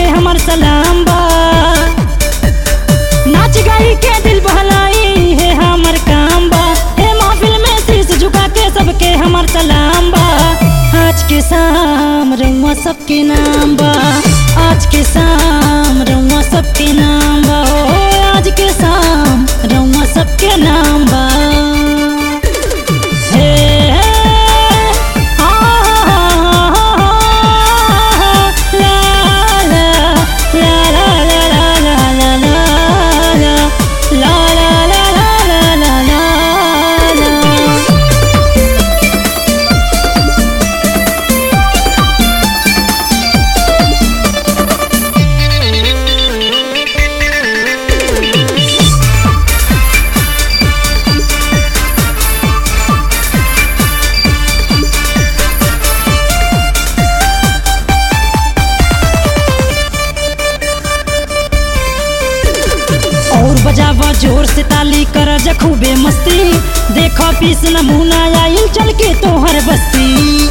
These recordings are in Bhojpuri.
हमर सलाम बा नाच गाई के दिल बहलाई है हमर काम बा हे महफिल में शीश झुका के सबके हमर सलाम बा आज के शाम रउआ सबके नाम बा आज के शाम रउआ सबके नाम बा ओ आज के शाम रउआ सबके नाम बा हे आ ला ला ला ला ला ला ला ला ला ला ला ला ला ला ला और बजावा जोर से ताली कर खूबे मस्ती देखो पीस नमूना आइल चल के तोहर बस्ती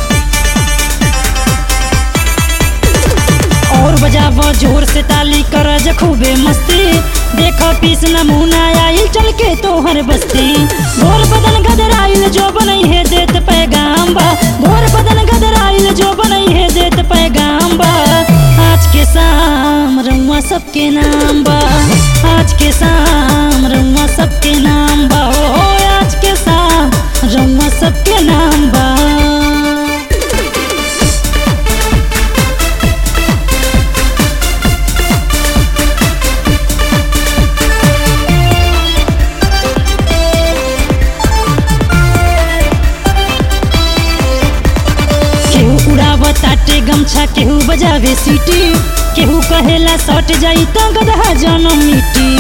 और बजावा जोर से ताली कर खूबे मस्ती देखो पीस नमूना आइल चल के तोहर बस्ती गोर बदन गदराइल जो बनई है देत पैगाम बा गोर बदन गदराइल जो बनई है देत पैगाम बा आज के शाम रउआ सबके नाम बा आज के शाम रउआ सबके नाम बा ओ आज के शाम रउआ सबके नाम बा केहू उड़ाव ताटे गमछा केहू बजावे सीटी केहू कहेला सट जाई त गदहा जनम मिटी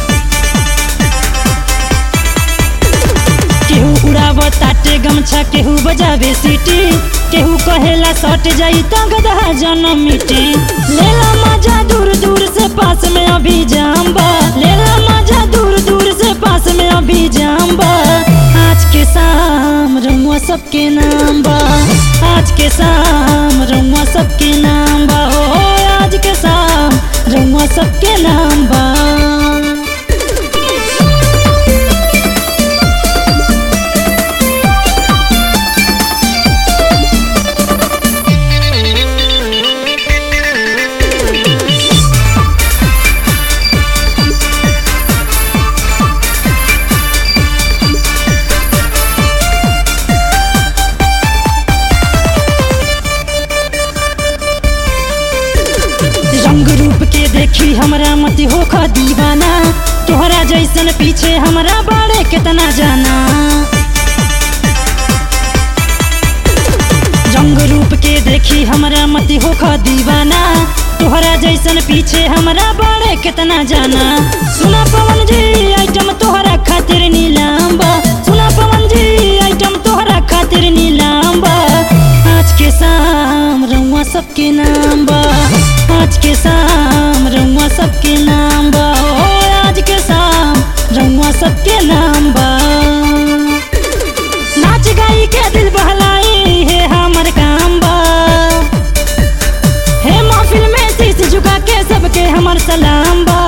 केहू उड़ाव ताटे गमछा केहू बजावे सीटी केहू कहेला सट जाई त गदहा जनम मिटी लेला मजा दूर दूर से पास में अभी जाम बा लेला मजा दूर दूर से पास में अभी जाम बा आज के शाम रउआ सबके नाम बा आज के शाम रउआ सबके नाम बा हो आज के शाम रउआ सबके नाम बा रंग रूप के देखी हमरा मत होख दीवाना तोहरा जैसन पीछे हमरा बाड़े कितना जाना रंग रूप के देखी हमरा मत होख दीवाना तोहरा जैसन पीछे हमरा बाड़े कितना जाना सुना पवन जी आइटम तोहरा खातिर नीलाम बा सुना पवन जी आइटम तोहरा खातिर नीलाम बा आज के शाम रउआ सबके नाम बा आज के शाम रउआ सबके नाम बा ओ आज के शाम रउआ सबके नाम बा नाच गाई के दिल बहलाई है हमर काम बा हे महफिल में शीश झुका के सबके हमर सलाम बा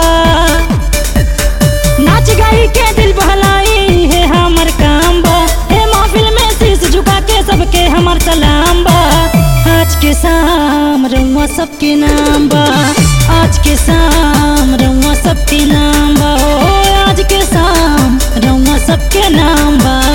नाच गाई के दिल बहलाई है हमर काम बा हे महफिल में शीश झुका के सबके हमर सलाम बा आज के शाम रउआ सबके नाम बा आज के शाम रउआ सबके नाम बा ओ आज के शाम रउआ सबके नाम बा